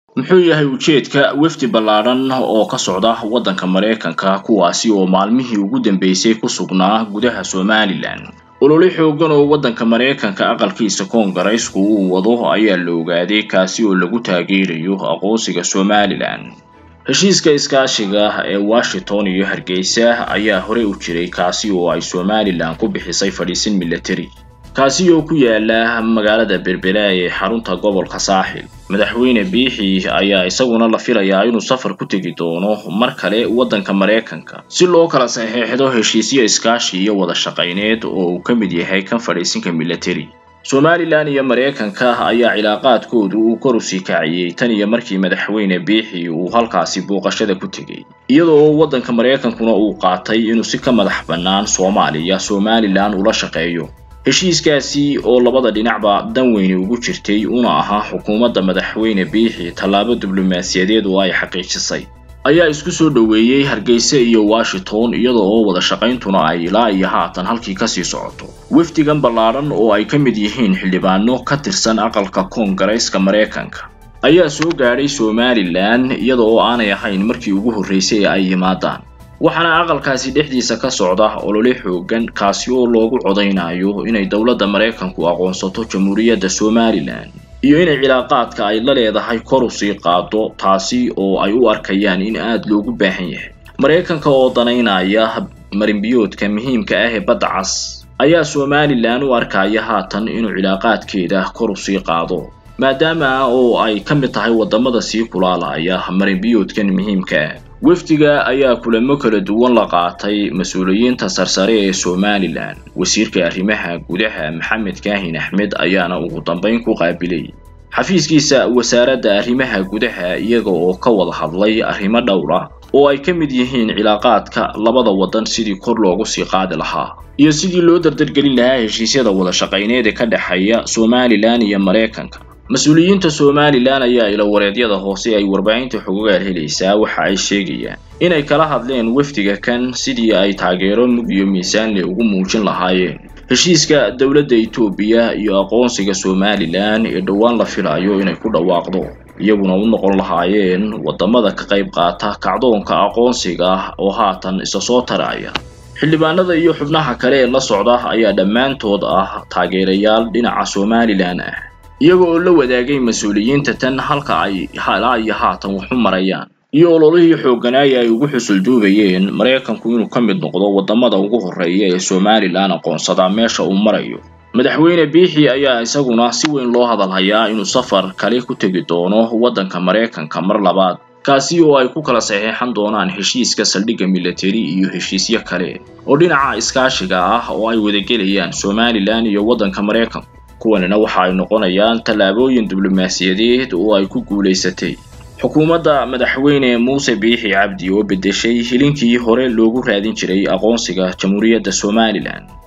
muxuu yahay ujeedka wefdi ballaadhan oo ka socda waddanka maraykanka kuwaasi oo maalmihii ugu dambeysay ku sugnaa gudaha somalilan olole xoogan oo waddanka maraykanka aqalkiisa koongareysku uu wado ayaa la ogaaday kaasi oo lagu taageerayo aqoonsiga somalilan heshiiska iskaashiga ee washington iyo hargeysa ayaa horey u jiray kaasi oo ay somalilan ku bixisay fadhiisin military kaasi oo ku yaala magaalada berbera ee xarunta gobolka saaxil madaxweyne biixi ayaa isaguna la filayaa inuu safar ku tegi doono mar kale waddanka maraykanka si loo kala saxeexdo heshiisyo iskaashi iyo wada shaqayneed oo uu ka mid yahay kan fadhiisinka military somalilan iyo maraykanka ayaa cilaaqaadkoodu uu kor u sii kaciyey tan iyo markii madaxweyne biixi uu halkaasi booqashada ku tegey iyadoo waddanka maraykankuna uu qaatay inuu si ka madax bannaan soomaaliya somalilan ula shaqeeyo heshiiskaasi oo labada dhinacba dan weyni ugu jirtay una ahaa xukuumadda madaxweyne biixi tallaabo diblomaasiyadeed oo ay xaqiijisay ayaa isku soo dhoweeyey hargeysa iyo washington iyada oo wada shaqayntuna ay ilaa iyo haatan halkii kasii socoto wefdigan ballaadhan oo ay ka mid yihiin xildhibaano ka tirsan aqalka koongareyska maraykanka ayaa soo gaadhay somalilan iyada oo aanay ahayn markii ugu horreysay ee ay yimaadaan waxaana aqalkaasi dhexdiisa ka socda olole xoogan kaasi oo loogu codaynayo inay dowladda maraykanku aqoonsato jamhuuriyadda somalilan iyo inay cilaaqaadka ay la leedahay kor u sii qaado taasi oo ay u arkayaan in aada loogu baahan yahay maraykanka oo danaynaya marinbiyoodka muhiimka ah ee badda cas ayaa somalilan u arkaya haatan inuu cilaaqaadkeeda kor u sii qaado maadaama oo ay ka mid tahay waddamada sii kulaalaya marinbiyoodkan muhiimka ah wefdiga ayaa kulamo kala duwan la qaatay mas-uuliyiinta sarsare ee somalilan wasiirka arrimaha gudaha maxamed kaahin axmed ayaana ugu dambayn ku qaabilay xafiiskiisa wasaaradda arrimaha gudaha iyaga oo ka wada hadlay arrimo dhowr ah oo ay ka mid yihiin cilaaqaadka labada waddan sidii kor loogu sii qaadi lahaa iyo sidii loo dardargelin lahaa heshiisyada wada shaqayneed ee ka dhexeeya somalilan iyo maraykanka mas-uuliyiinta somalilan ayaa ilawareedyada hoose ay warbaahinta xogogaal helaysaa waxa ay sheegayaan inay kala hadleen wefdiga kan sidii ay taageero mug iyo miisaanle ugu muujin lahaayeen heshiiska dowladda etoobiya iyo aqoonsiga somalilan ee dhowaan la filayo inay ku dhawaaqdo iyaguna u noqon lahaayeen waddamada ka qayb qaata kacdoonka aqoonsiga oo haatan isa soo taraya xildhibaanada iyo xubnaha kale ee la socda ayaa dhammaantood ah taageerayaal dhinaca somalilan ah iyaga oo la wadaagay mas-uuliyiinta tan halka ay halaa iyo haatan waxu marayaan iyo ololihii xoogganaaya ay ugu xusul duubayeen maraykanku inuu ka mid noqdo waddamada ugu horreeya ee somalilan aqoonsadaa meesha uu marayo madaxweyne biixi ayaa isaguna si weyn loo hadalhayaa inuu safar kale ku tegi doono waddanka maraykanka mar labaad kaasi oo ay ku kala saxeexan doonaan heshiiska saldhigga military iyo heshiisyo kale oo dhinaca iskaashiga ah oo ay wadagelayaan somalilan iyo waddanka maraykanku kuwanina waxa ay noqonayaan tallaabooyin diblomaasiyadeed oo ay ku guulaysatay xukuumadda madaxweyne muuse biixi cabdi oo beddeshay hilinkii hore loogu raadin jiray aqoonsiga jamhuuriyadda somalilan